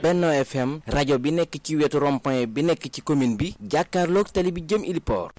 Benno FM rajo bi nekk ci wetu rond-point bi nekk ci commune bi jàkkaarloog tali bi jëm Iliport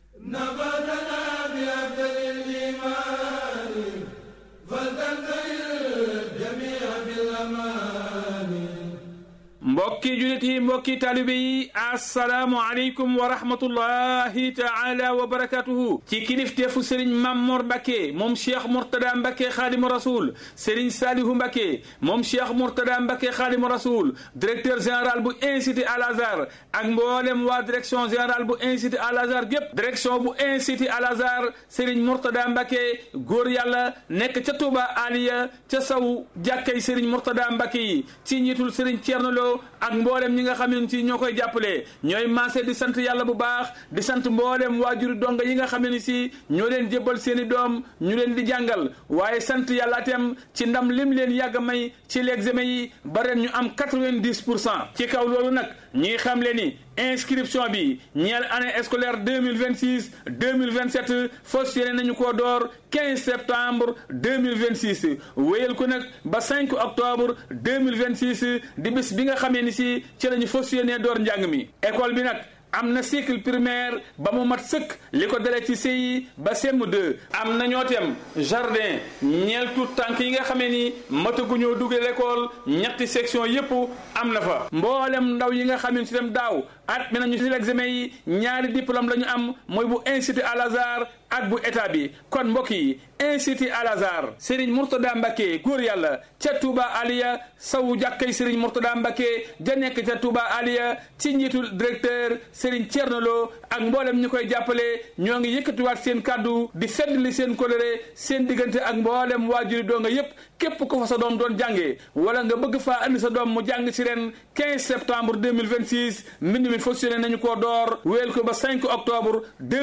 mbokki julit yi mbokki taalibe yi assalaamu aleykum wa rahmatullahi taala wa barakatuhu ci kilifteefu sëriñ Mamor Mbacke moom cheikh Mourtada Mbacke xaadimu rasul sëriñ Salihu Mbacke moom cheikh Mourtada Mbacke xaadimu rasul directeur général bu institut Al Azhar ak mboolem waa direction générale bu institut Al Azhar gépp direction bu institut Al Azhar sëriñ Mourtada Mbacke góor yàlla nekk ca Touba Aliya ca saw jàkkay sëriñ Mourtada Mbacke yi ci njiitul sëriñ Thierno Lo ak mboolem ñi nga xam ne si ñoo koy jàppale ñooy maase di sant yàlla bu baax di sant mboolem waajuri donga yi nga xam ne si ñoo leen jébbal seen i doom ñu leen di jàngal waaye sant yàlla itam ci ndam lim leen yàgg may ci l'examen yi ba ren ñu am quatre-vingt-dix pour cent ci kaw loolu nag ñi xam le ni inscription bi ñeel année scolaire deux mille vingt six deux mille vingt sept fas yéene nañu koo door quinze septembre deux mille vingt six wéyal ko nag ba cinq octobre deux mille vingt six di bis bi nga xamee ni si ci la ñu fas yéenee door njàng mi école bi nag. am na cycle primaire ba mu mat sëkk li ko dalee ci CI ba CM2 am na ñoo tem jardin ñeel tout tànk yi nga xamee ni mataguñoo duggee l'école ñetti section yépp am na fa mboolem ndaw yi nga xam ne si dem daaw at mi nañu si l'examen yi ñaari diplôme la ñu am mooy bu institut Al Azhar ak bu état bi kon mbokk yi institut Al Azhar Serigne Mourtada Mbacke góor yàlla ca Touba Aliya sawu jàkkay Serigne Mourtada Mbacke ja nekk ca Touba Aliya ci njiitul directeur Serigne Thierno Lo ak mboolem ñu koy jàppale ñoo ngi yëkkatiwaat seen kàddu di feddli seen coloré seen diggante ak mboolem waajuri doo nga yépp képp ko fa sa doom doon jàngee wala nga bëgg faa andi sa doom mu jàng ci ren 15 septembre 2026 mbind mi fonctionné nañu koo door wéel ko ba 5 octobre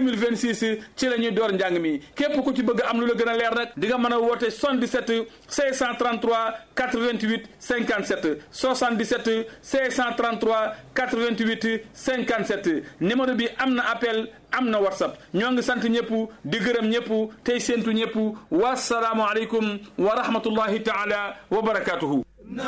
2026 ci la ñuy door njàng mi képp ku ci bëgg am lu la gën a leer nag di nga mën a woote 77 633 88 57 77 633 88 57 numéro bi am na appel am na whatsapp ñoo ngi sant ñëpp di gërëm ñëpp tey séentu ñëpp wasalaamualeykum wa rahmatullahi taala wa barakatuhu